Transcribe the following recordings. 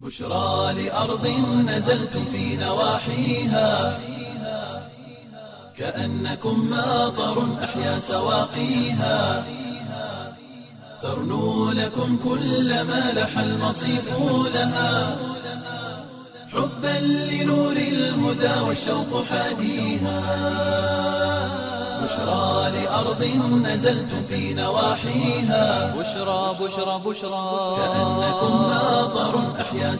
بشرى لأرض نزلتم في نواحيها كأنكم ماطر أحيا سواقيها ترنو لكم كل ما لح المصيف لها حبا لنور الهدى والشوق حاديها بشرى لأرض نزلتم في نواحيها بشرى بشرى بشرى كأنكم ماطر أحيا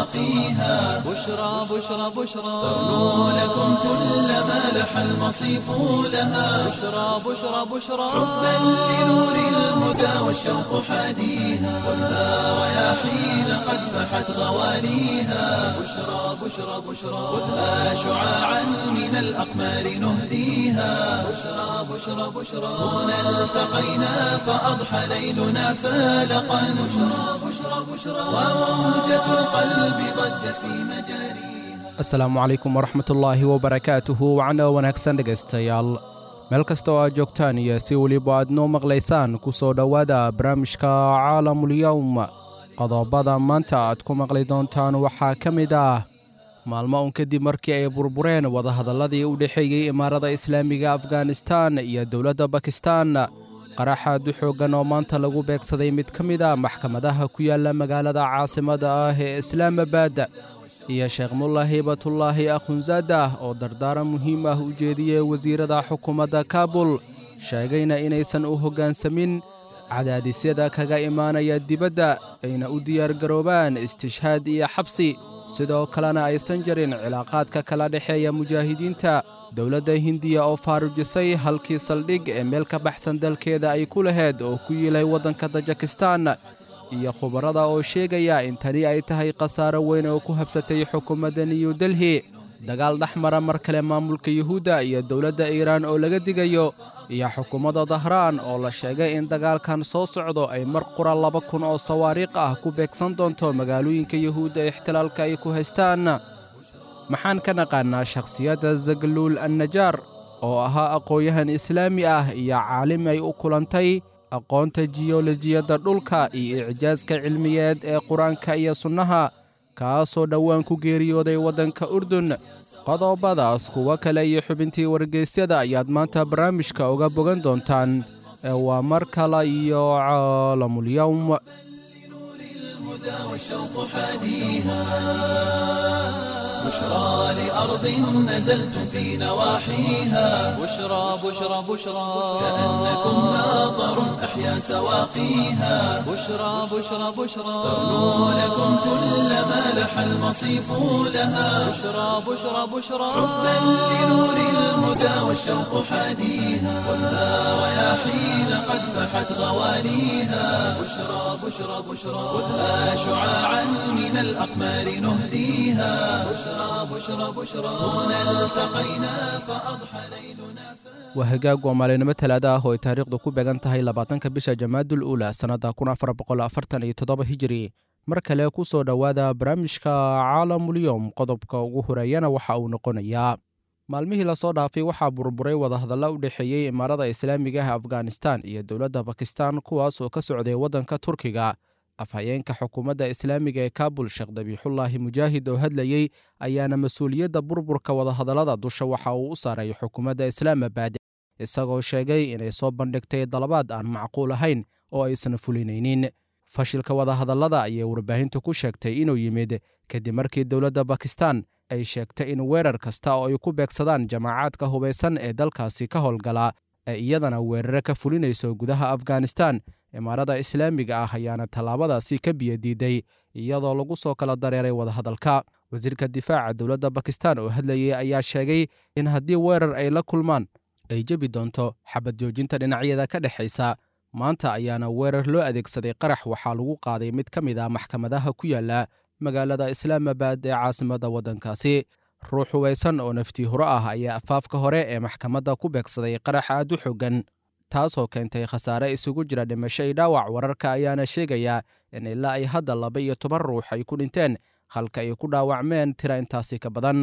سواقيها بشرى بشرى بشرى ترنو لكم كل ما لح المصيف لها بشرى بشرى بشرى حبا لنور الهدى والشوق حاديها خذها رياحين قد فحت غواليها بشرى بشرى بشرى خذها شعاعا من الأقمار نهديها بشرى بشرى بشرى هنا التقينا فأضحى ليلنا فالقا بشرى بشرى بشرى وموجة القلب ضجت في مجاريها asalaamu calaykum waraxmatullaahi wabarakaatuhu wacno wanaagsan dhegaystayaal meel kasta oo aad joogtaan iyo si weliba aad noo maqlaysaan ku soo dhowaada barnaamijka caalamulyowm qodobada maanta aad ku maqli doontaan waxaa ka mid ah maalmo un kadib markii ay burbureen wadahadalladii u dhexeeyey imaarada islaamiga afganistan iyo dowladda bakistan qaraxaad u xooggan oo maanta lagu beegsaday mid ka mid a maxkamadaha ku yaalla magaalada caasimadda ah ee islaamabad iyo sheekh mulla hiybatullaahi akhunzaadah oo dardaaran muhiim ah u jeediyey wasiirada xukuumadda kaabul sheegayna inaysan u hoggaansamin cadaadisyada kaga imaanaya dibadda ayna u diyaargaroobaan istishhaad iyo xabsi sidoo kalena aysan jarin cilaaqaadka kala dhexeeya mujaahidiinta dowladda hindiya oo faarujisay halkii saldhig ee meel ka baxsan dalkeeda ay ku laheyd oo ku yiilay waddanka tajikistan iyo khubarada oo sheegaya in tani ay tahay khasaaro weyn oo ku habsatay xukuumadda new delhi dagaal dhex mara mar kale maamulka yuhuudda iyo dowladda iiraan oo laga digayo iyo xukuumadda dahraan oo la sheegay in dagaalkan soo socdo ay mar qura laba kun oo sawaariikh ah ku beegsan doonto magaalooyinka yuhuudda ee ixtilaalka ay ku haystaan maxaan ka naqaannaa shakhsiyadda zagluul annajaar oo ahaa aqoon-yahan islaami ah iyo caalim ay u kulantay aqoonta jiyolojiyadda dhulka iyo icjaaska cilmiyeed ee qur-aanka iyo sunnaha kaasoo dhowaan ku geeriyooday waddanka urdun qodobadaas kuwo kale iyo xubintii wargeysyada ayaad maanta barnaamijka uga bogan doontaan ee waa mar kale iyo caalamulyowm الهدى والشوق حاديها بشرى لأرض نزلتم في نواحيها بشرى بشرى بشرى كأنكم ماطر أحيا سواقيها بشرى بشرى بشرى ترنو لكم كل ما لح المصيف لها بشرى بشرى بشرى حبا لنور الهدى والشوق حاديها خذها رياحين قد فحت غواليها بشرى بشرى بشرى خذها شعاعا من الأقمار نهديها بشرى بشرى بشرى هنا التقينا فأضحى ليلنا waa hagaag waa maalinimo talaada ah oo ay taariikhdu ku beegan tahay labaatanka bisha jamaadul uula sannadda kun afar boqol afartan iyo toddoba hijiri mar kale ku soo dhowaada barnaamijka caalamulyowm qodobka ugu horeeyana waxa uu noqonayaa maalmihii lasoo dhaafay waxaa burburay wadahadalla u dhexeeyey imaarada islaamiga ah afghanistan iyo dowladda bakistan kuwaas oo ka socday waddanka turkiga afhayeenka xukuumadda islaamiga ee kaabul sheekh dabiixullaahi mujaahid oo hadlayey ayaana mas-uuliyadda burburka wadahadallada dusha waxa uu u saaray xukuumadda islaamabad isagoo sheegay inay soo bandhigtay dalabaad aan macquul ahayn oo aysan fulinaynin fashilka wadahadallada ayay warbaahintu ku sheegtay inuu yimid kadib markii dowladda bakistan ay sheegtay in weerar kasta oo ay ku beegsadaan jamaacaadka hubaysan ee dalkaasi ka howlgala ee iyadana weerare ka fulinayso gudaha afghanistan imaarada islaamiga ah ayaana tallaabadaasi ka biyadiiday iyadoo lagu soo kala dareeray wadahadalka wasiirka difaaca dowladda bakistan oo hadlayay ayaa sheegay in haddii weerar ay la kulmaan ay jebi doonto xabad joojinta dhinacyada ka dhexaysa maanta ayaana weerar loo adeegsaday qarax waxaa lagu qaaday mid ka mid ah maxkamadaha ku yaala magaalada islaamabad ee caasimadda waddankaasi ruux hubaysan oo naftii huro ah ayaa afaafka hore ee maxkamadda ku beegsaday qarax aad u xoogan taasoo keentay khasaare isugu jira dhimasho iyo dhaawac wararka ayaana sheegaya in ilaa ay hadda laba iyo toban ruux ay ku dhinteen halka ay ku dhaawacmeen tira intaasi ka badan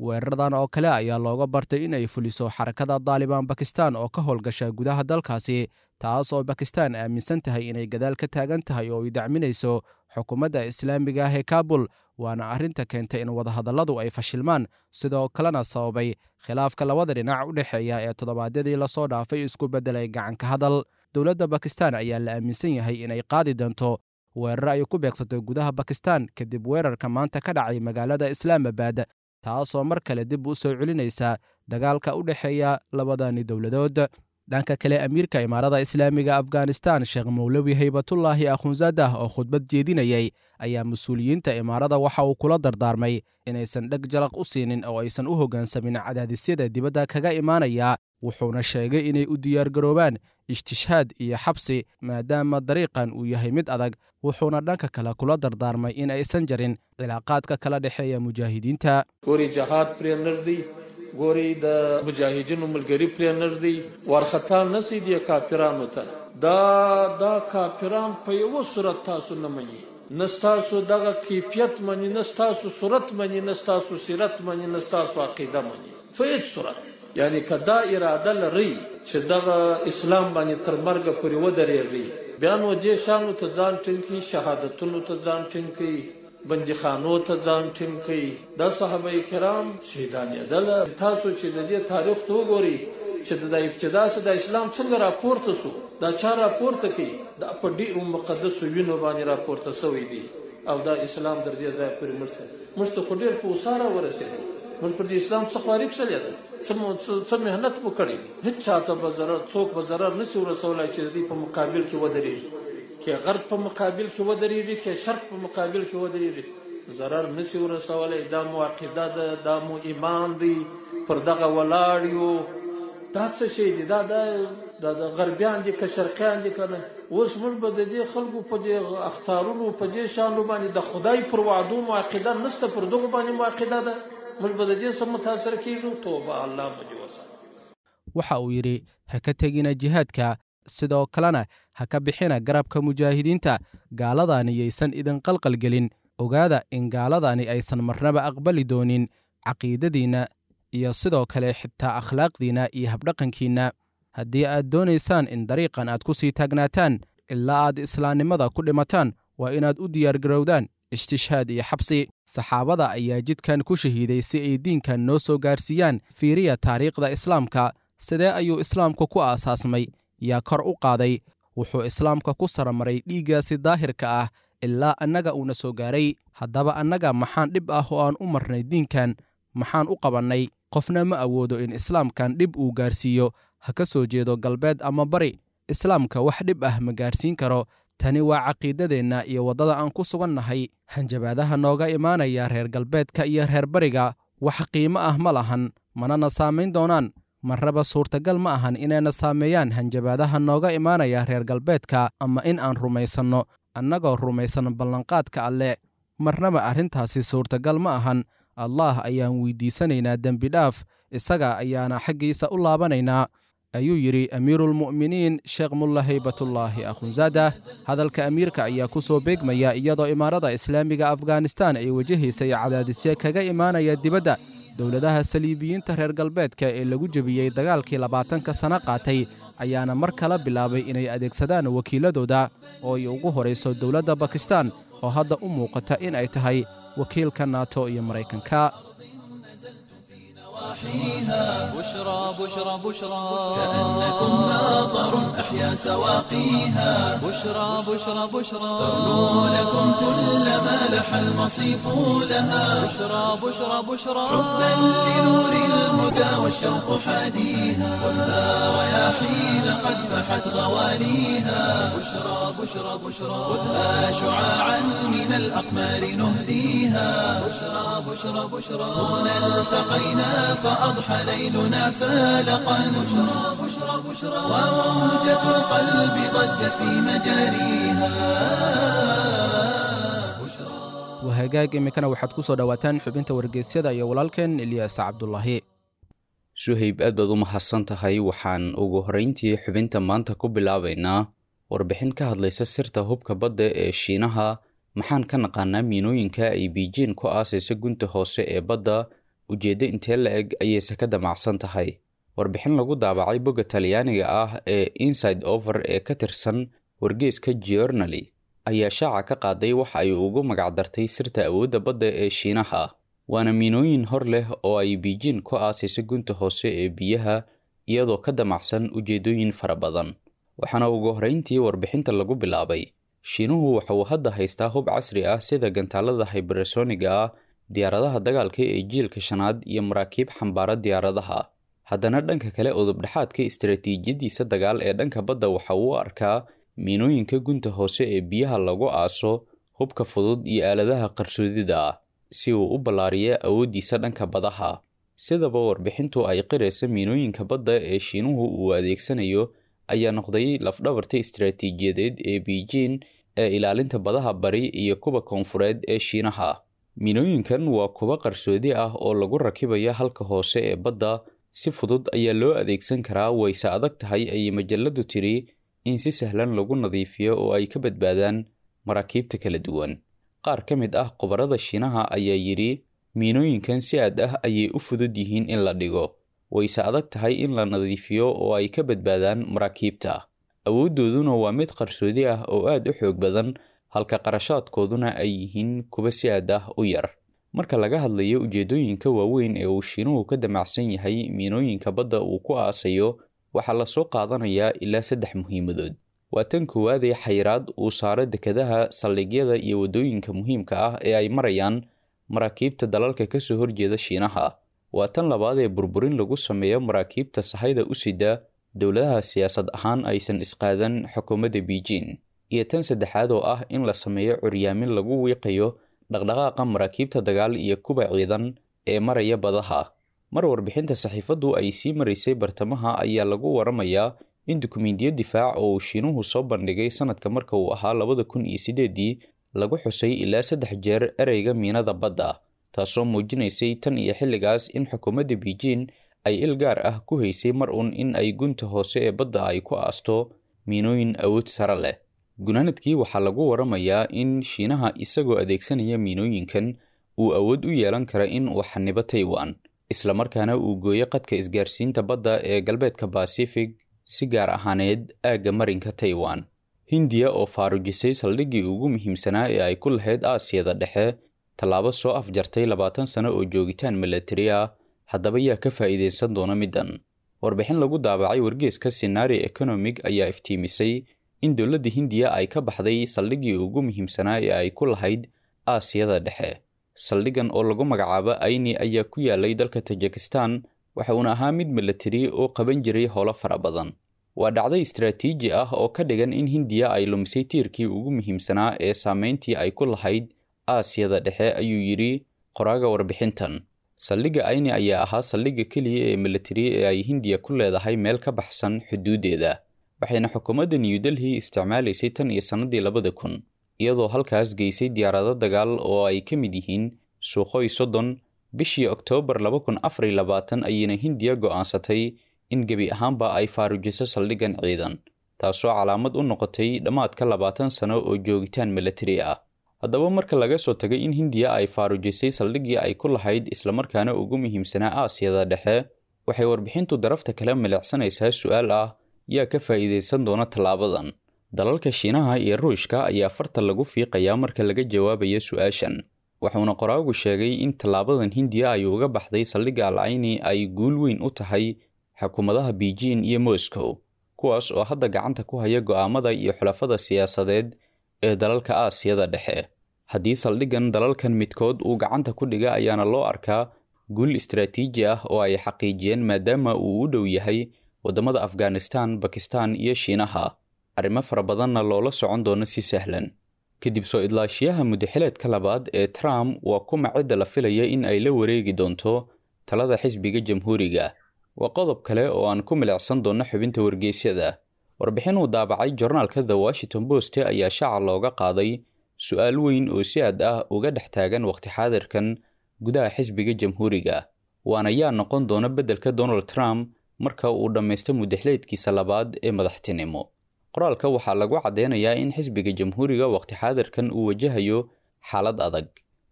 weeraradan oo kale ayaa looga bartay in ay fuliso xarakada daalibaan bakistan oo ka howlgasha gudaha dalkaasi taas oo bakistan aaminsan tahay inay gadaal ka taagan tahay oo ay dacminayso xukuumadda islaamiga ah ee kaabul waana arrinta keentay in wadahadalladu ay fashilmaan sidoo kalena sababay khilaafka labada dhinac u dhexeeya ee toddobaadyadii lasoo dhaafay isku beddelay gacanka hadal dowladda bakistan ayaa la aaminsan yahay inay qaadi doonto weerar ay ku beegsatay gudaha bakistan kadib weerarka maanta ka dhacay magaalada islaamabad taasoo mar kale dib u soo celinaysa dagaalka u dhexeeya labadani dowladood dhanka kale amiirka imaarada islaamiga afghanistan sheekh mowlawi haybatullaahi akhunzadah oo khudbad jeedinayay ayaa mas-uuliyiinta imaarada waxa uu kula dardaarmay inaysan dheg jalaq u siinin oo aysan u hoggaansamin cadaadisyada dibadda kaga imaanaya wuxuuna sheegay inay u diyaargaroobaan istishhaad iyo xabsi maadaama dariiqan uu yahay mid adag wuxuuna dhanka kale kula dardaarmay in aysan jarin cilaaqaadka kala dhexeeya mujaahidiinta ګوري د مجاهدینو ملګری پرې نږدې ورختا نسی دی کافرانو ته دا دا کافران په یو صورت تاسو نه مني نستاسو دغه کیفیت مني نستاسو صورت مني نستاسو سیرت مني نستاسو عقیده مني په هیڅ صورت یعنی کدا اراده لري چې دغه اسلام باندې تر مرګ پورې ودرېږي بیا نو دې شانو ته ځان ټینګي شهادتونو ته ځان ټینګي بندخانو ته ځان ټینګ کړي د صحابه کرام شهیدانېدل تاسو چې د دې تاریخ ته وګورئ چې د ابتدا سره د اسلام څنګه راپورته شو دا چا راپورته کړي دا په ډېر مقدس وینو باندې راپورته شوی دی او دا اسلام در دې ځای پورې مرسته مرسته خو ډېر په وساره ورسېږي موږ پر دې اسلام څخه خارج شلې ده څه مهنت وکړي هیڅ چاته به ضرر څوک به ضرر نشي ورسولای چې دې په مقابل کې ودرېږي کې غرب په مقابل کې ودرېږي کې شرق په مقابل کې ودرېږي ضرر نشي ورسولای دا مو عقیده ده دا مو ایمان دی پر دغه ولاړ یو دا څه شي دي دا د د غربیان دي که شرقیان دي کنه اوس موږ به د دې خلکو په دې اختارونو په دې شانو باندې د خدای پر وعدو مو عقیده نشته پر دغه باندې مو عقیده ده موږ به د دې سم متاثر کیږو توبه الله مجوسه waxa uu yidhi ha ka tegina jihaadka sidoo kalena ha ka bixina garabka mujaahidiinta gaaladani yaysan idin qalqalgelin ogaada in gaaladani aysan marnaba aqbali doonin caqiidadiinna iyo sidoo kale xitaa akhlaaqdiinna iyo habdhaqankiinna haddii aad doonaysaan in dariiqan aad ku sii taagnaataan ilaa aad islaamnimada ku dhimataan waa inaad u diyaargarowdaan istishhaad iyo xabsi saxaabada ayaa jidkan ku shahiiday si ay diinkan noo soo gaarsiiyaan fiiriya taariikhda islaamka sidee ayuu islaamku ku aasaasmay yaa kor u qaaday wuxuu islaamka ku saramaray dhiiggaasi daahirka ah ilaa annaga uuna soo gaaray haddaba annaga maxaan dhib ah oo aan u marnay diinkan maxaan u qabannay qofna ma awoodo in islaamkan dhib uu gaarsiiyo ha ka soo jeedo galbeed ama bari islaamka wax dhib ah ma gaarsiin karo tani waa caqiidadeenna iyo waddada aan ku sugan nahay hanjabaadaha nooga imaanaya reer galbeedka iyo reer bariga wax qiimo ah ma lahan manana saamayn doonaan marraba suurtagal ma ahan inayna saameeyaan hanjabaadaha nooga imaanaya reer galbeedka ama in aan rumaysanno annagoo rumaysan ballanqaadka alle marnaba arrintaasi suurtagal ma ahan allah ayaan weydiisanaynaa dembi dhaaf isaga ayaana xaggiisa u laabanaynaa ayuu yidhi amiiruulmu'miniin sheekh mulla haybatullaahi akhunzaada hadalka amiirka ayaa ku soo beegmaya iyadoo imaarada islaamiga afghanistan ay wajahaysay cadaadisyo kaga imaanaya dibadda dowladaha saliibiyiinta reer galbeedka ee lagu jebiyey dagaalkii labaatanka sano qaatay ayaana mar kala bilaabay inay adeegsadaan wakiiladooda oo ay ugu horayso dowladda bakistan oo hadda u muuqata in ay tahay wakiilka nato iyo maraykanka بشرى بشرى بشرى كأنكم ناظر أحيا سواقيها بشرى بشرى بشرى تغنو لكم كل ما لح المصيف لها بشرى بشرى بشرى حبا لنور الهدى والشوق حاديها خذها رياحين قد فحت غواليها بشرى بشرى بشرى خذها شعاعا من الأقمار نهديها بشرى بشرى بشرى هنا التقينا فأضحى ليلنا فالقا بشرى بشرى بشرى وموجة القلب ضجت في مجاريها wahagaag iminkana waxaad ku soo dhowaataan xubinta wargeysyada iyo walaalkeen ilyaas cabdulaahi suhayb aad baad u mahadsan tahay waxaan ugu horrayntii xubinta maanta ku bilaabaynaa warbixin ka hadlaysa sirta hubka badda ee shiinaha maxaan ka naqaanaa miinooyinka ay biijin ku aasaysa gunta hoose ee badda ujeeddo intee la eg ayayse ka damacsan tahay warbixin lagu daabacay bogga talyaaniga ah ee inside over ee ka tirsan wargeeska giornali ayaa shaaca ka qaaday waxa ay ugu magacdartay sirta awoodda badda ee shiinaha waana miinooyin hor leh oo ay biijin ku aasayso gunta hoose ee biyaha iyadoo ka damacsan ujeeddooyin fara badan waxaana ugu horrayntii warbixinta lagu bilaabay shiinuhu waxa uu hadda haystaa hub casri ah sida gantaalada hybersoniga ah diyaaradaha dagaalka ee jiilka shanaad iyo maraakiib xambaara diyaaradaha haddana dhanka kale udubdhexaadka istaraatiijiyadiisa dagaal ee dhanka badda waxa uu arkaa miinooyinka gunta hoose ee biyaha lagu aaso hubka fudud iyo aaladaha qarsoodida ah si uu u ballaariyo awooddiisa dhanka badaha sidaba warbixintu ay qiraysa miinooyinka badda ee shiinuhu uu adeegsanayo ayaa noqday lafdhabarta istaraatiijiyadeed ee biijin ee ilaalinta badaha bari iyo kuwa koonfureed ee shiinaha miinooyinkan waa kuwa qarsoodi ah oo lagu rakibayo halka hoose ee badda si fudud ayaa loo adeegsan karaa wayse adag tahay ayay majalladu tiri in si sahlan lagu nadiifiyo oo ay ka badbaadaan maraakiibta kala duwan qaar ka mid ah khubarada shiinaha ayaa yidhi miinooyinkan si aad ah ayay u fudud yihiin in la dhigo wayse adag tahay in la nadiifiyo oo ay ka badbaadaan maraakiibta awooddooduna waa mid qarsoodi ah oo aad u xoog badan halka qarashaadkooduna ay yihiin kuwa si aad ah u yar marka laga hadlayo ujeeddooyinka waaweyn ee uu shiinuhu ka damacsan yahay miinooyinka badda uu ku aasayo waxaa lasoo qaadanayaa ilaa saddex muhiimadood waa tan koowaad ee xayiraad uu saaro dekadaha saldhigyada iyo waddooyinka muhiimka ah ee ay marayaan maraakiibta dalalka ka soo horjeeda shiinaha waa tan labaad ee burburin lagu sameeyo maraakiibta sahayda u sida dowladaha siyaasad ahaan aysan isqaadan xukuumadda biijin iyo tan saddexaad oo ah in la sameeyo curyaamin lagu wiiqayo dhaqdhaqaaqa maraakiibta dagaal iyo kuba ciidan ee maraya badaha mar warbixinta saxiifaddu ay sii maraysay bartamaha ayaa lagu waramayaa in dukumiintiyo difaac oo uu shiinuhu soo bandhigay sanadka marka uu ahaa labada kun iyo sideedii lagu xusay ilaa saddex jeer ereyga miinada badda taasoo muujinaysay tan iyo xilligaas in xukuumadda biijin ay il gaar ah ku haysay mar uun in ay gunta hoose ee badda ay ku aasto miinooyin awood sare leh gunaanadkii waxaa lagu waramayaa in shiinaha isagoo adeegsanaya miinooyinkan uu awood u yeelan kara in uu xanibo taiwan islamarkaana uu gooyo qadka isgaarsiinta badda ee galbeedka basifig si gaar ahaaneed aagga marinka taiwan hindiya oo faarujisay saldhiggii ugu muhiimsanaa ee ay ku lahayd aasiyada dhexe tallaabo soo afjartay labaatan sano oo joogitaan milatari ah haddaba yaa ka faa'iidaysan doona middan warbixin lagu daabacay wargeeska sinari economig ayaa iftiimisay in dowladda hindiya ay ka baxday saldhiggii ugu muhiimsanaa ee ay ku lahayd aasiyada dhexe saldhiggan oo lagu magacaabo ayni ayaa ku yaalay dalka tajikistan waxa uuna ahaa mid milatari oo qaban jiray howlo fara badan waa dhacdo istaraatiiji ah oo ka dhigan in hindiya ay lumisay tiirkii ugu muhiimsanaa ee saameyntii ay ku lahayd aasiyada dhexe ayuu yidhi qoraaga warbixintan saldhigga ayni ayaa ahaa saldhigga keliya ee milatari ee ay hindiya ku leedahay meel ka baxsan xuduuddeeda waxayna xukuumadda new delhi isticmaalaysay tan iyo sannadii labada kun iyadoo halkaas geysay diyaarado dagaal oo ay ka mid yihiin suuqoy soddon bishii oktoobar laba kun afar iyo labaatan ayayna hindiya go'aansatay in gebi ahaanba ay faarujiso saldhiggan ciidan taasoo calaamad u noqotay dhammaadka labaatan sano oo joogitaan milatari ah haddaba marka laga soo tagay in hindiya ay faarujisay saldhiggii ay ku lahayd islamarkaana ugu muhiimsanaa aasiyada dhexe waxay warbixintu darafta kale milicsanaysaa su-aal ah yaa ka faa'iidaysan doona tallaabadan dalalka shiinaha iyo ruushka ayaa farta lagu fiiqayaa marka laga jawaabayo su-aashan wuxuuna qoraagu sheegay in tallaabadan hindiya ay uga baxday saldhigga alcayni ay guul weyn u tahay xukuumadaha beijing iyo moscow kuwaas oo hadda gacanta ku haya go'aamada iyo xulafada siyaasadeed ee dalalka aasiyada dhexe haddii saldhiggan dalalkan midkood uu gacanta ku dhiga ayaana loo arkaa guul istaraatiiji ah oo ay xaqiijiyeen maadaama uu u dhow yahay waddamada afghanistan bakistan iyo shiinaha arrimo fara badanna loola socon doono si sahlan kadib soo idlaashiyaha mudaxileedka labaad ee trump waa kuma cidda la filaya in ay la wareegi doonto talada xisbiga jamhuuriga waa qodob kale oo aan ku milicsan doonno xubinta wargeysyada warbixin uu daabacay jornaalka the washington post ayaa shaaca looga qaaday su-aal weyn oo si aad ah uga dhex taagan waqti xaadirkan gudaha xisbiga jamhuuriga waana yaa noqon doona beddelka donald trump marka uu dhammaysto mudaxileedkiisa labaad ee madaxtinimo qoraalka waxaa lagu caddeynayaa in xisbiga jamhuuriga waqti xaadirkan uu wajahayo xaalad adag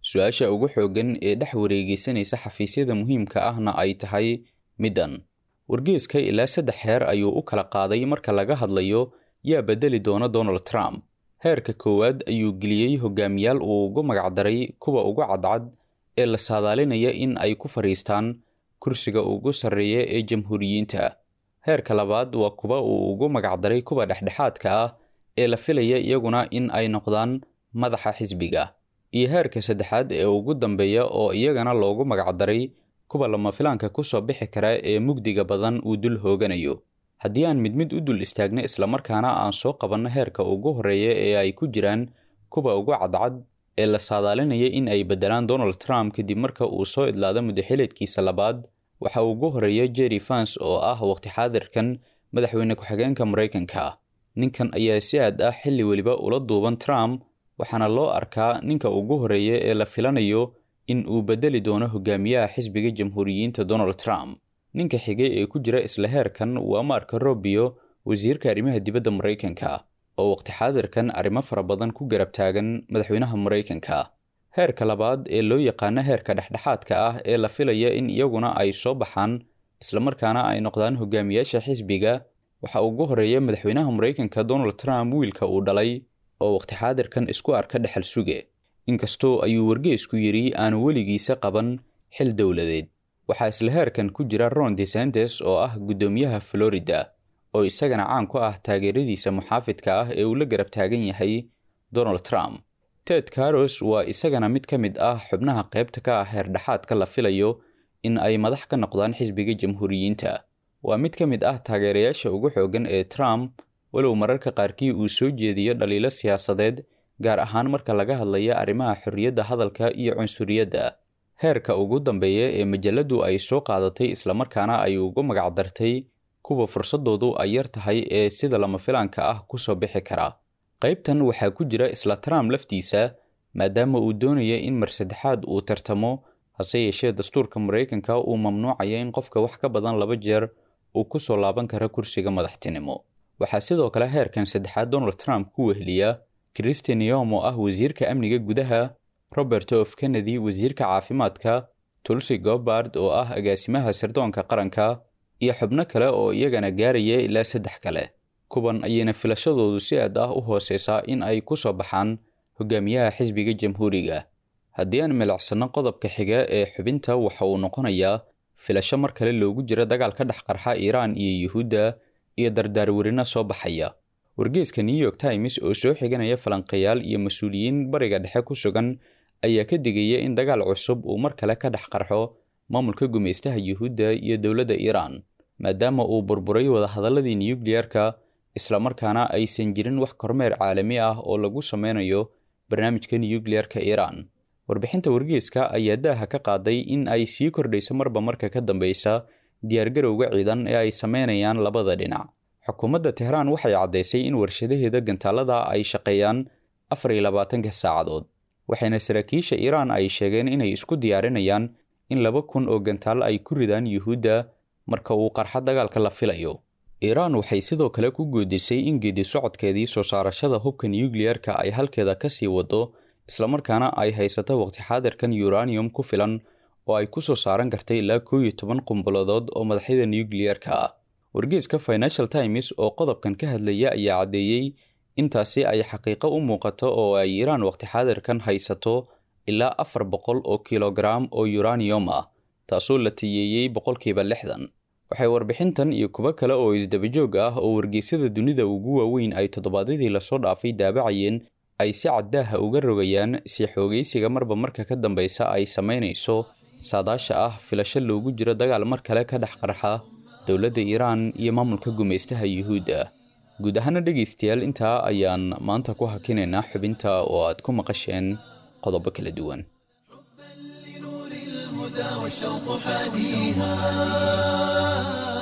su-aasha ugu xooggan ee dhex wareegeysanaysa xafiisyada muhiimka ahna ay tahay middan wargeeska ilaa saddex heer ayuu u kala qaaday marka laga hadlayo yaa bedeli doona donald trump heerka koowaad ayuu geliyey hogaamiyaal uu ugu magacdaray kuwa ugu cadcad ee la saadaalinaya in ay ku fadhiistaan kursiga ugu sarreeya ee jamhuuriyiinta heerka labaad waa kuwa uu ugu magacdaray kuwa dhexdhexaadka ah ee la filaya iyaguna in ay noqdaan madaxa xisbiga iyo heerka saddexaad ee ugu dambeeya oo iyagana loogu magacdaray kuwa lama filaanka ku soo bixi kara ee mugdiga badan uu dul hooganayo haddii aan mid mid u dul istaagno islamarkaana aan soo qabanno heerka ugu horreeya ee ay ku jiraan kuwa ugu cadcad ee la saadaalinaya in ay beddelaan donald trump kadib marka uu soo idlaado muddaxileedkiisa labaad waxa ugu horreeya jerry fans oo ah waqti xaadirkan madaxweyne ku-xigeenka maraykanka ninkan ayaa si aad ah xilli weliba ula duuban trump waxaana loo arkaa ninka ugu horreeya ee la filanayo in uu beddeli doono hogaamiyaha xisbiga jamhuuriyiinta donald trump ninka xigay ee ku jira isla heerkan waa marka robio wasiirka arrimaha dibadda maraykanka oo waqti xaadirkan arrimo fara badan ku garab taagan madaxweynaha maraykanka heerka labaad ee loo yaqaano heerka dhexdhexaadka ah ee la filaya in iyaguna ay soo baxaan islamarkaana ay noqdaan hogaamiyaasha xisbiga waxa ugu horreeya madaxweynaha maraykanka donald trump wiilka uu dhalay oo waqti xaadirkan isku arka dhexal suge inkastoo ayuu wargeesku yidhi aanu weligiisa qaban xil dowladeed waxaa isla heerkan ku jira ron desentes oo ah guddoomiyaha florida oo isagana caan ku ah taageeradiisa muxaafidka ah ee uu la garab taagan yahay donald trump ted caros waa isagana mid ka mid ah xubnaha qaybta ka ah heerdhexaadka la filayo in ay madax ka noqdaan xisbiga jamhuuriyiinta waa mid ka mid ah taageerayaasha ugu xooggan ee trump walow mararka qaarkii uu soo jeediyo dhaliilo siyaasadeed gaar ahaan marka laga hadlaya arrimaha xorriyadda hadalka iyo cunsuriyadda heerka ugu dambeeya ee majalladdu ay soo qaadatay islamarkaana ay ugu magacdartay kuwa fursadoodu ay yar tahay ee sida lama filaanka ah ku soo bixi kara qaybtan waxaa ku jira isla trump laftiisa maadaama uu doonaya in mar saddexaad uu tartamo hase yeeshee dastuurka maraykanka uu mamnuucaya in qofka wax ka badan laba jeer uu ku soo laaban karo kursiga madaxtinimo waxaa sidoo kale heerkan saddexaad donald trump ku weheliya christian yom oo ah wasiirka amniga gudaha robert of kennedy wasiirka caafimaadka tulsi gobard oo ah agaasimaha sirdoonka qaranka iyo xubno kale oo iyagana gaaraya ilaa saddex kale kuwan ayayna filashadoodu si aad ah u hooseysaa in ay ku soo baxaan hogaamiyaha xisbiga jamhuuriga haddii aan milicsano qodobka xiga ee xubinta waxa uu noqonayaa filasho mar kale loogu jiro dagaal ka dhex qarxa iiraan iyo yuhuudda iyo dardaarwerino soo baxaya wargeeska new york times oo soo xiganaya falanqayaal iyo mas-uuliyiin bariga dhexe ku sugan ayaa ka digaya in dagaal cusub uu mar kale ka dhex qarxo maamulka gumaystaha yuhuudda iyo dowladda iiraan maadaama uu burburay wadahadaladii nuyukliyarka islamarkaana aysan jirin wax kormeer caalami ah oo lagu sameynayo barnaamijka nuyukliyarka iiraan warbixinta wargeeska ayaa daaha ka qaaday in ay sii kordhayso marba marka ka dambeysa diyaargarowga ciidan ee ay sameynayaan labada dhinac xukuumadda tehraan waxay caddaysay in warshadaheeda gantaalada ay shaqeeyaan afar iyo labaatanka saacadood waxayna saraakiisha iiraan ay sheegeen inay isku diyaarinayaan in laba kun oo gantaal ay ku ridaan yuhuudda marka uu qarxo dagaalka la filayo iiraan waxay sidoo kale ku goodisay in geedi socodkeedii soo saarashada hubka nuyukliyarka ay halkeeda ka sii wado islamarkaana ay haysato waqti xaadirkan uranium ku filan oo ay ku soo saaran kartay ilaa koo iyo toban qumbuladood oo madaxyada nuyukliyarka ah wargeeska financial times oo qodobkan ka hadlaya ayaa caddeeyey intaasi ay xaqiiqo u muuqato oo ay iiraan waqti xaadirkan haysato ilaa afar boqol oo kilogaram oo uranium ah taasoo la tiyeeyey boqolkiiba lixdan waxay warbixintan iyo kuwo kale oo isdabajoog ah oo wargeysyada dunida ugu waaweyn ay toddobaadyadii lasoo dhaafay daabacayeen ay si caddaaha uga rogayaan si xoogaysiga marba marka ka dambeysa ay samaynayso saadaasha ah filasho loogu jiro dagaal mar kale ka dhex qarxa dowladda iiraan iyo maamulka gumaystaha yuhuudda guud ahaana dhegaystayaal intaa ayaan maanta ku hakinaynaa xubinta oo aad ku maqasheen qodobo kala duwan الهدى والشوق حاديها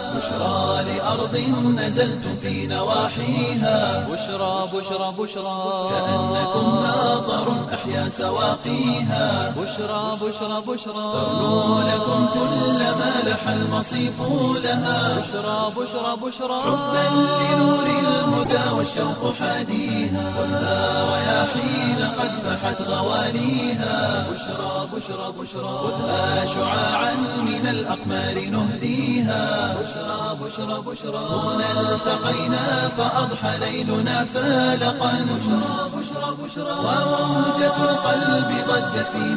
بشرى لأرض نزلتم في نواحيها بشرى بشرى بشرى كأنكم ماطر أحيا سواقيها بشرى بشرى بشرى ترنو لكم كل ما لح المصيف لها بشرى بشرى بشرى حبا لنور الهدى والشوق حاديها ولا رياحين قد فحت غواليها بشرى بشرى بشرى خذها شعاعا من الأقمار نهديها بشرى بشرى بشرى هنا التقينا فأضحى ليلنا فالقا بشرى بشرى بشرى وموجة القلب ضجت في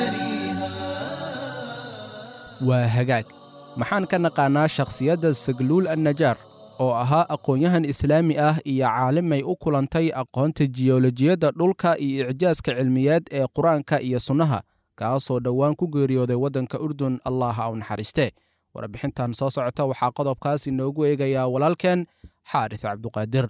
مجاريها waa hagaag maxaan ka naqaannaa shakhsiyadda sagluul annajaar oo ahaa aqoon-yahan islaami ah iyo caalimay u kulantay aqoonta jiyolojiyadda dhulka iyo icjaaska cilmiyeed ee qur-aanka iyo sunnaha kaasoo dhowaan ku geeriyooday waddanka urdun allah ha u naxariiste warbixintan soo socota waxaa qodobkaas inoogu eegayaa walaalkeen xaaris cabduqaadir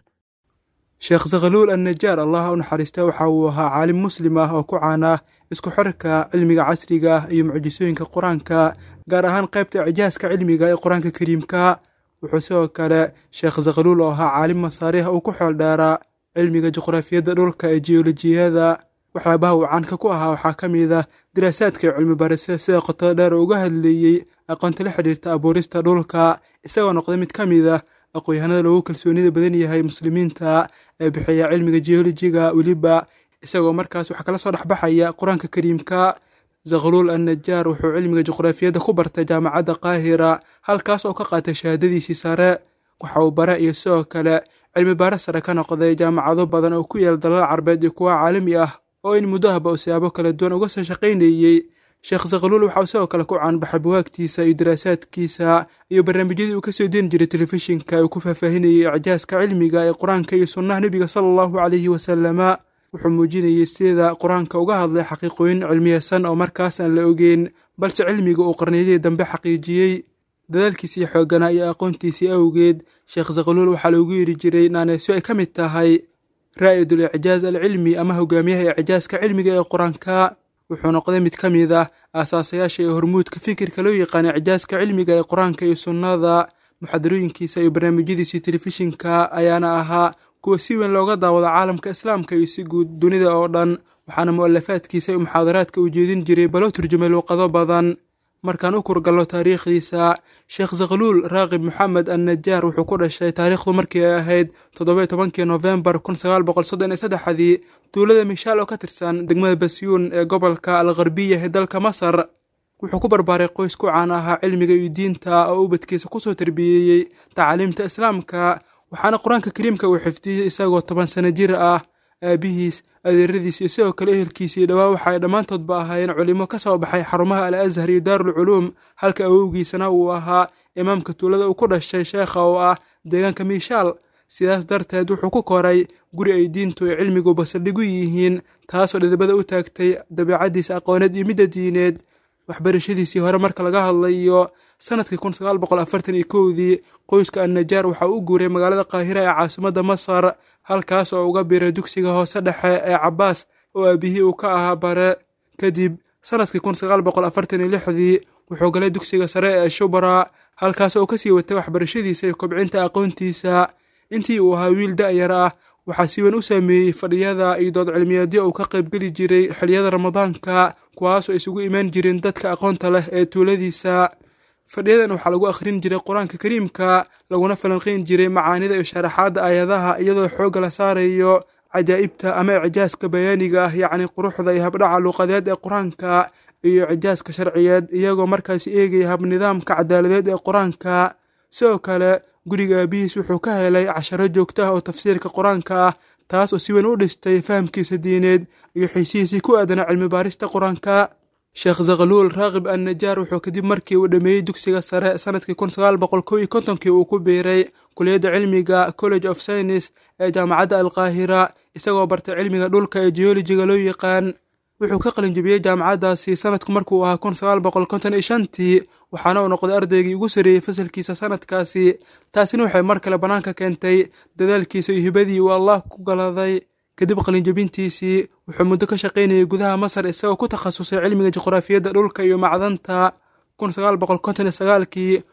sheekh sakhaluul annajaar allah u naxariista waxa uu ahaa caalim muslim ah oo ku caana isku xirka cilmiga casriga ah iyo mucjisooyinka qur-aanka gaar ahaan qaybta icjaaska cilmiga ee qur-aanka kariimka wuxuu sidoo kale sheekh sakhaluul oo ahaa caalim masaariha uu ku xool dheeraa cilmiga juqraafiyadda dhulka ee jiyolojiyada waxyaabaha uu caanka ku ahaa waxaa ka mid ah diraasaadka iyo cilmi barisada sida qotada dheer uga hadleeyey aqoonta la xidhiirta abuurista dhulka isagoo noqday mid ka mid ah aqoon-yahanada loogu kalsoonida badan yahay muslimiinta ee bixiya cilmiga jiyolojiga weliba isagoo markaas waxaa kala soo dhexbaxaya qur-aanka kariimka zakhaluul annajaar wuxuu cilmiga juqraafiyadda ku bartay jaamacadda qaahira halkaas oo ka qaatay shahaadadiisii sare waxa uu bare iyo sidoo kale cilmi baare sare ka noqday jaamacado badan oo ku yaal dalal carbeed iyo kuwa caalami ah oo in muddo ahba uu siyaabo kala duwan uga soo shaqaynayey sheekh zakhaluul waxauu sidoo kale ku caanbaxay buwaagtiisa iyo daraasaadkiisa iyo barnaamijyadii uu kasoo deeni jiray telefishinka uu ku faahfaahinayay icjaaska cilmiga ee qur-aanka iyo sunnaha nebiga sala allahu caleyhi wasalama wuxuu muujinayey sida qur-aanka uga hadlay xaqiiqooyin cilmiyeysan oo markaas aan la ogeyn balse cilmiga uu qarniyadii dambe xaqiijiyey dadaalkiisii xooganaa iyo aqoontiisii awgeed sheekh zakhaluul waxaa loogu yiri jiray naaneesyo ay ka mid tahay raa'idul icjaaz alcilmi ama hogaamiyaha icjaaska cilmiga ee qur-aanka wuxuu noqday mid ka mid ah aasaasayaasha iyo hormuudka fikirka loo yaqaana icjaaska cilmiga ee qur-aanka iyo sunnada muxadarooyinkiisa iyo barnaamijyadiisii telefishinka ayaana ahaa kuwa si weyn looga daawado caalamka islaamka iyo si guud dunida oo dhan waxaana mu'alafaadkiisa iyo muxaadaraadka uu jeedin jiray baloo turjumay luuqado badan markaan u kurgalno taariikhdiisa sheekh zakhaluul raaqib moxamed annajaar wuxuu ku dhashay taariikhdu markii ay ahayd toddoba tobankii nofembar kun sagaal boqol soddon iyo saddexdii tuulada mishaal oo ka tirsan degmada basyuun ee gobolka algharbiya ee dalka masar wuxuu ku barbaaray qoys ku caan ahaa cilmiga iyo diinta oo ubadkiisa kusoo tarbiyeeyey tacliimta islaamka waxaana qur-aanka kariimka uu xifdiyey isagoo toban sano jir ah aabihiis adeeradiis iyo sidoo kale ehelkiisii dhowaa waxa ay dhammaantoodba ahaayeen culimo ka soo baxay xarumaha al ashar iyo daarulculuum halka awowgiisana uu ahaa imaamka tuulada uu ku dhashay sheekha oo ah deegaanka miishaal sidaas darteed wuxuu ku koray guri ay diintu ay cilmigu basaldhigu yihiin taasoo dhidibada u taagtay dabeicaddiisa aqooneed iyo midda diineed waxbarashadiisii hore marka laga hadlayo sanadkii kun sagaal boqol afartan iyo kowdii qoyska annajaar waxa uu u guuray magaalada qaahira ee caasimadda masar halkaas oo uga biray dugsiga hoose dhexe ee cabaas oo aabihii uu ka ahaa bare kadib sanadkii kun sagaal boqol afartan iyo lixdii wuxuu galay dugsiga sare ee shubra halkaas oo kasii watay waxbarashadiisa iyo kobcinta aqoontiisa intii uu ahaa wiil da'yar ah waxaa si weyn u saameeyey fadhiyada iyo dood cilmiyeedyo uu ka qaybgeli jiray xiliyada ramadaanka kuwaasoo isugu imaan jireen dadka aqoonta leh ee tuuladiisa fadhiyadan waxaa lagu akhrin jiray qur-aanka kariimka laguna falanqeyn jiray macaanida iyo sharaxaadda aayadaha iyadoo xoogga la saarayo cajaa'ibta ama icjaaska bayaaniga ah yacni quruxda iyo habdhaca luuqadeed ee qur-aanka iyo icjaaska sharciyeed iyagoo markaasi eegaya habnidaamka cadaaladeed ee qur-aanka sidoo kale guriga aabihiis wuxuu ka helay casharo joogto ah oo tafsiirka qur-aanka ah taas oo si weyn u dhistay fahamkiisa diineed iyo xiisihiisii ku aadanaa cilmi baarista qur-aanka sheekh zakhaluul raaqib annajaar wuxuu kadib markii uu dhammeeyey dugsiga sare sanadkii kun sagaal boqol kow iyo kontonkii uu ku biiray kuliyadda cilmiga college of science ee jaamacadda alqaahira isagoo bartay cilmiga dhulka ee geolojiga loo yaqaan wuxuu ka qalinjibiyey jaamacaddaasi sanadku markuu ahaa kun sagaal boqol konton iyo shantii waxaana uu noqday ardaygii ugu sarreeyey fasalkiisa sanadkaasi taasina waxay mar kale bannaanka keentay dadaalkiisa iyo hibadii uu allah ku galaday kadib qalinjabintiisii wuxuu muddo ka shaqaynayay gudaha masar isagoo ku takhasusay cilmiga juqraafiyadda dhulka iyo macdanta kun sagaal boqol konton iyo sagaalkii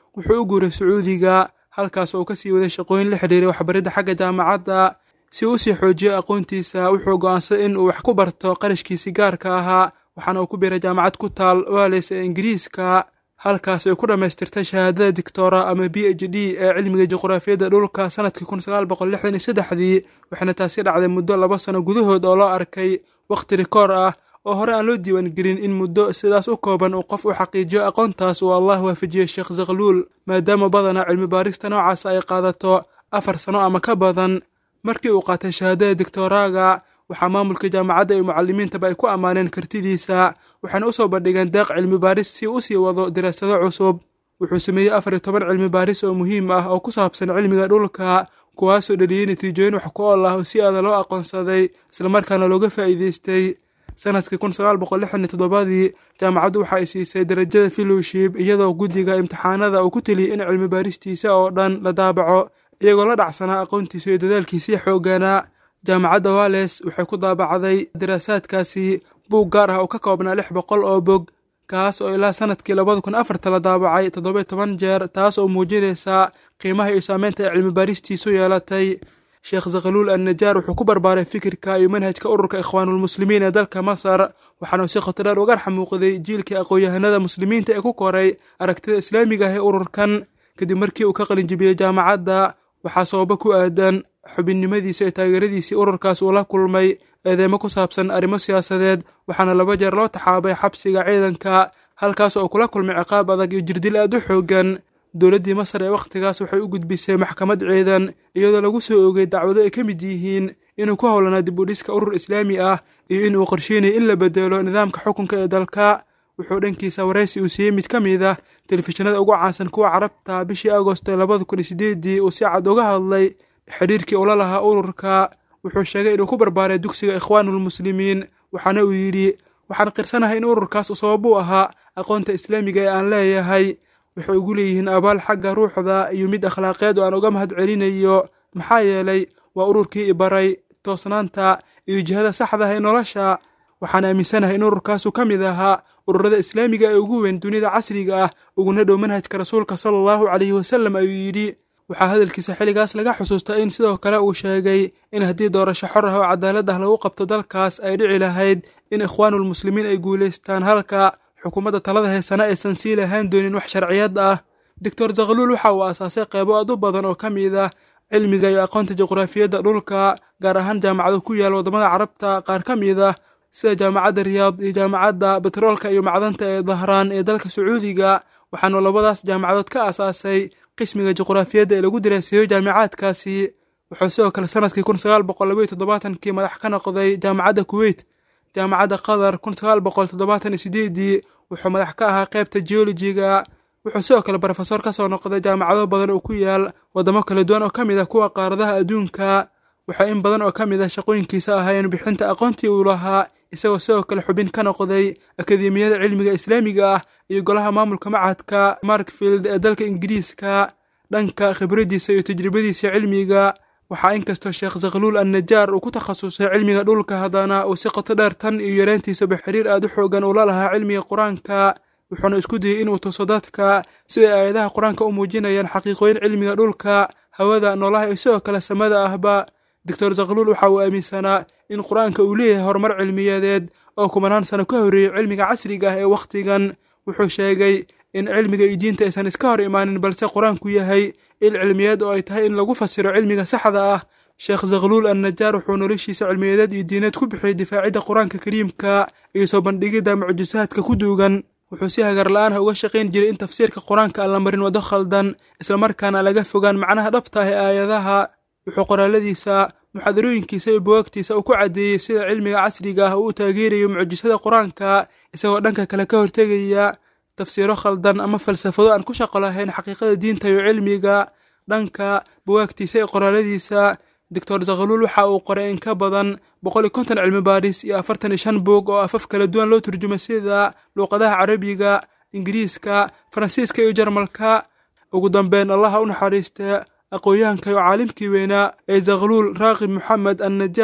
wuxuu u guuray sacuudiga halkaas oo uu kasii waday shaqooyin la xidhiiray waxbaridda xagga jaamacadda si uu usii xoojiyo aqoontiisa wuxuu go'aansaday in uu wax ku barto qarashkiisii gaarka ahaa waxaana uu ku biiray jaamacad ku taal wales ee ingiriiska halkaas ay ku dhammaystirtay shahaadada dictora ama b h d ee cilmiga juqraafiyadda dhulka sanadkii kun sagaal boqol lixdan iyo saddexdii waxaana taasi dhacday muddo laba sano gudahood oo loo arkay wakhti rikoor ah oo hore aan loo diiwaangelin in muddo sidaas u kooban uu qof u xaqiijiyo aqoontaas uu allah waafajiyey sheekh zakhluul maadaama badanaa cilmi baarista noocaas ay qaadato afar sano ama ka badan markii uu qaatay shahaadada dictoraaga waxaa maamulka jaamacadda iyo mucalimiintaba ay ku ammaaneen kartidiisa waxaana usoo bandhigeen deeq cilmi baaris si uu usii wado diraasado cusub wuxuu sameeyey afar iyo toban cilmi baaris oo muhiim ah oo ku saabsan cilmiga dhulka kuwaasoo dhaliyey natiijooyin wax ku ool ah oo si aada loo aqoonsaday islamarkaana looga faa'iideystay sanadkii kun sagaal boqol lixdan iyo toddobadii jaamacaddu waxa ay siisay darajada fellowship iyadoo guddiga imtixaanada uu ku teliyey in cilmi baaristiisa oo dhan la daabaco iyagoo la dhacsanaa aqoontiisa iyo dadaalkiisii xoogganaa jaamacadda wales waxay ku daabacday daraasaadkaasi buug gaar ah oo ka koobnaa lix boqol oo bog kaas oo ilaa sanadkii labada kun afarta la daabacay toddoba toban jeer taas oo muujinaysa qiimaha iyo saameynta ay cilmi baaristiisu yeelatay sheekh zakhaluul annajaar wuxuu ku barbaaray fikirka iyo manhajka ururka ikhwaanulmuslimiin ee dalka masar waxaana si khotodheer uga xamuuqday jiilkii aqoon-yahanada muslimiinta ee ku koray aragtida islaamiga ah ee ururkan kadib markii uu ka qalinjibiyey jaamacadda waxaa sababo ku aadan xubinnimadiisa iyo taageeradiisii ururkaas uu la kulmay eedeemo ku saabsan arrimo siyaasadeed waxaana laba jeer loo taxaabay xabsiga ciidanka halkaas oo kula kulmay ciqaab adag iyo jirdil aad u xoogan dowladdii masar ee wakhtigaas waxay u gudbisay maxkamad ciidan iyadoo lagu soo oogay dacwado ay ka mid yihiin inuu ku howlanaa dib u dhiska urur islaami ah iyo in uu qorsheynaya in la bedelo nidaamka xukunka ee dalka wuxuu dhankiisa waraysi uu siiyey mid ka mid ah telefishinada ugu caansan kuwa carabta bishii agosto labada kun iyo sideedii uu si cad uga hadlay xidhiirkii ula lahaa ururka wuxuu sheegay inuu ku barbaaray dugsiga ikhwaanulmuslimiin waxaana uu yidhi waxaan qirsanahay in ururkaas sabab u ahaa aqoonta islaamiga ee aan leeyahay waxay ugu leeyihiin abaal xagga ruuxda iyo mid akhlaaqeed oo aan uga mahad celinayo maxaa yeelay waa ururkii ibaray toosnaanta iyo jihada saxda ah ee nolosha waxaan aaminsanahay in ururkaasu ka mid ahaa ururada islaamiga ee ugu weyn dunida casriga ah uguna dhow manhajka rasuulka sala allahu calayhi wasallam ayuu yidhi waxaa hadalkiisa xilligaas laga xusuustaa in sidoo kale uu sheegay in haddii doorasho xor ah oo cadaalad ah lagu qabto dalkaas ay dhici lahayd in ikhwaanulmuslimiin ay guulaystaan halka xukuumadda talada heesana aysan sii lahaan doonin wax sharciyad ah doctor zakhaluul waxa uu aasaasay qeybo aad u badan oo ka mid ah cilmiga iyo aqoonta juqraafiyadda dhulka gaar ahaan jaamacado ku yaal waddamada carabta qaar ka mid ah sida jaamacadda riyaad iyo jaamacadda betroolka iyo macdanta ee dahraan ee dalka sacuudiga waxaanu labadaas jaamacadood ka aasaasay qismiga juqraafiyadda ee lagu daraaseeyo jaamicaadkaasi wuxuu sidoo kale sanadkii kun sagaal boqol labaiyo toddobaatankii madax ka noqday jaamacadda kuweyt jaamacadda qatar kun sagaal boqol toddobaatan iyo sideedii wuxuu madax ka ahaa qeybta geolojiga wuxuu sidoo kale brofesor ka soo noqday jaamacado badan oo ku yaal waddamo kala duwan oo ka mid ah kuwa qaaradaha adduunka waxaa in badan oo ka mid ah shaqooyinkiisa ahaayeen bixinta aqoontii uu lahaa isagoo sidoo kale xubin ka noqday akademiyada cilmiga islaamiga ah iyo golaha maamulka macadka markfield ee dalka ingiriiska dhanka khibraddiisa iyo tajribadiisa cilmiga waxaa inkastoo sheekh zakhaluul annajaar uu ku takhasusay cilmiga dhulka haddana uu si qoto dheer tan iyo yareyntiisaba xiriir aad u xoogan ula lahaa cilmiga qur-aanka wuxuuna isku dayey inuu tuso dadka siday aayadaha qur-aanka u muujinayaan xaqiiqooyin cilmiga dhulka hawada noolaha iyo sidoo kale samada ahba doctor zakhaluul waxa uu aaminsanaa in qur-aanka uu leeyahay horumar cilmiyadeed oo kumanaan sano ka horreeyey cilmiga casriga ah ee wakhtigan wuxuu sheegay in cilmiga iyo diinta aysan iska hor imaanin balse qur-aanku yahay il cilmiyeed oo ay tahay in lagu fasiro cilmiga saxda ah sheekh zakhaluul annajaar wuxuu noloshiisa cilmiyadeed iyo diineed ku bixiyey difaacidda qur-aanka kariimka iyo soo bandhigidda mucjisaadka ku duugan wuxuu si hagar la-aan ah uga shaqayn jiray in tafsiirka qur-aanka aan la marin waddo khaldan islamarkaana laga fogaan macnaha dhabta ah ee aayadaha wuxuu qoraaladiisa muxaadarooyinkiisa iyo buwaagtiisa uu ku caddeeyey sida cilmiga casriga ah uu u taageerayo mucjisada qur-aanka isagoo dhanka kale ka hortegaya tafsiiro khaldan ama falsafado aan ku shaqo lahayn xaqiiqada diinta iyo cilmiga dhanka buwaagtiisa iyo qoraaladiisa doctor zakhaluul waxa uu qoray in ka badan boqol iyo konton cilmi baadhis iyo afartan iyo shan buug oo afaf kala duwan loo turjumay sida luuqadaha carabiga ingiriiska faransiiska iyo jarmalka ugu dambeyn allaha u naxariista aqoon-yahanka iyo caalimkii weynaa ee zakhaluul raaqib moxamed annajaar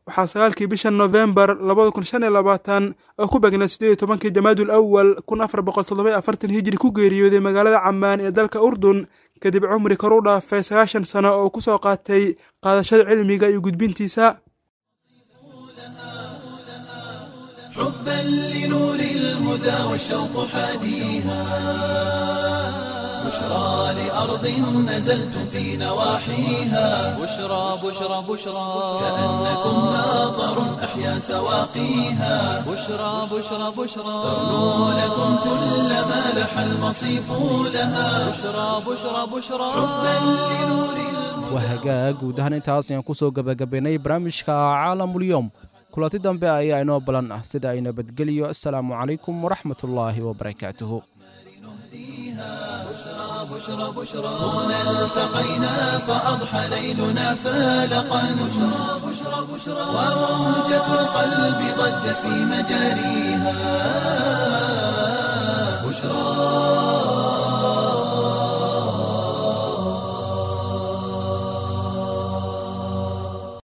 waxaa sagaalkii bisha nofembar labada kun shan iyo labaatan oo ku begnaa siddeed iyo tobankii jamaadul awal kun afar boqol toddoba iyo afartan hijri ku geeriyooday magaalada camaan ee dalka urdun kadib cumri kor u dhaafay sagaashan sano oo ku soo qaatay qaadashada cilmiga iyo gudbintiisa حبا لنور الهدى والشوق حاديها بشرى لأرض نزلتم في نواحيها بشرى بشرى بشرى كأنكم ماطر أحيا سواقيها بشرى بشرى بشرى تغنو لكم كل ما لح المصيف لها بشرى بشرى بشرى حبا لنور waa hagaag guud ahaan intaas ayaan kusoo gebagabaynay barnaamijka caalamulyoom kulanti dambe ayaa inoo balan ah sida ay nabadgeliyo assalaamu calaykum waraxmatullaahi wabarakaatuhu بشرى بشرى هنا التقينا فأضحى ليلنا فالقا بشرى بشرى بشرى وموجة القلب ضجت في مجاريها بشرى